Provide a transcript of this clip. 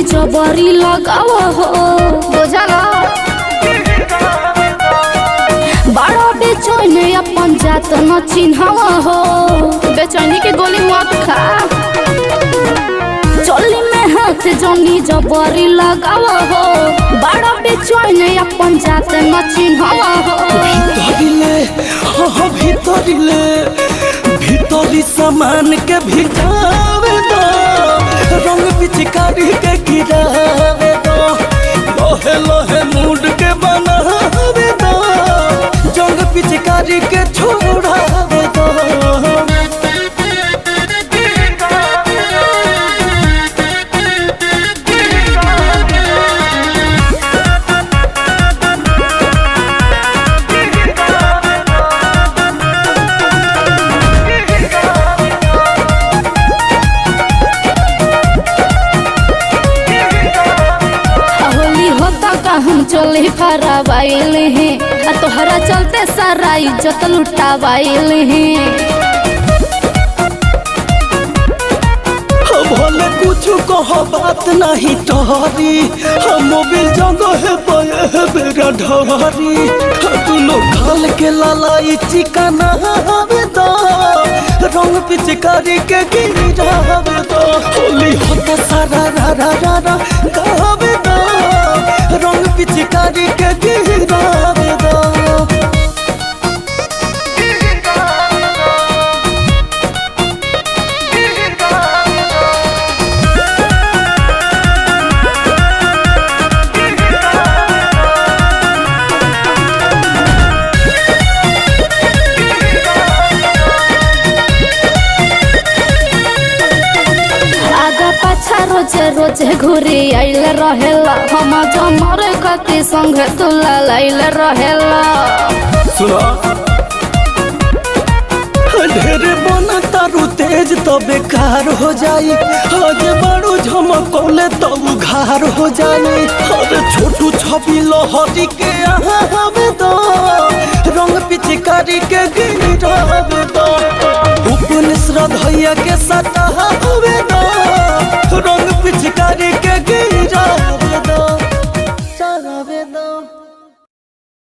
जबरी लगाव हो बुझला बड़ा बेचैन अपन जात न चिन्हव हो बेचैनी के गोली मत खा चोली में हाथ जनी जबरी लगाव हो बड़ा बेचैन अपन जात न चिन्हव हो ভিতরিলে হ ভিতরিলে ভিতরি সামান के भिटावे दो रंग पिचकारी के गिरावे दो लोहे लोहे मूड के बनावे दो जंग पिचकारी के छोड़ावे दो होली होता का हम चोली फराबाइल हैं आ तोहरा चलते सारा इज्जत लुटाबाइल हैं भले कुछ कह बात नहीं टहरी हम मोबिल जगह पे बेरा ढहरी दुनो खाल के लालाई चिकना हवे दो रंग पिचकारी के गिरावे दो होली होता सारा रा रा रा रा गावे दो रंग पिचकारी के गिरावे दो आगा पाछा रोजे रोजे घूरी आइल रहेला हम जमर कति संग तुला लाइल रहेला सुना ढेरे बना तारू तेज तो बेकार हो जाई आज बड़ू झमकौले तो उघार हो जाई अरे छोटू छवि लहरी के यहाँ हवे दो रंग पिचकारी के गिरावे दो उपन श्रद्धैया के सटा हवे दो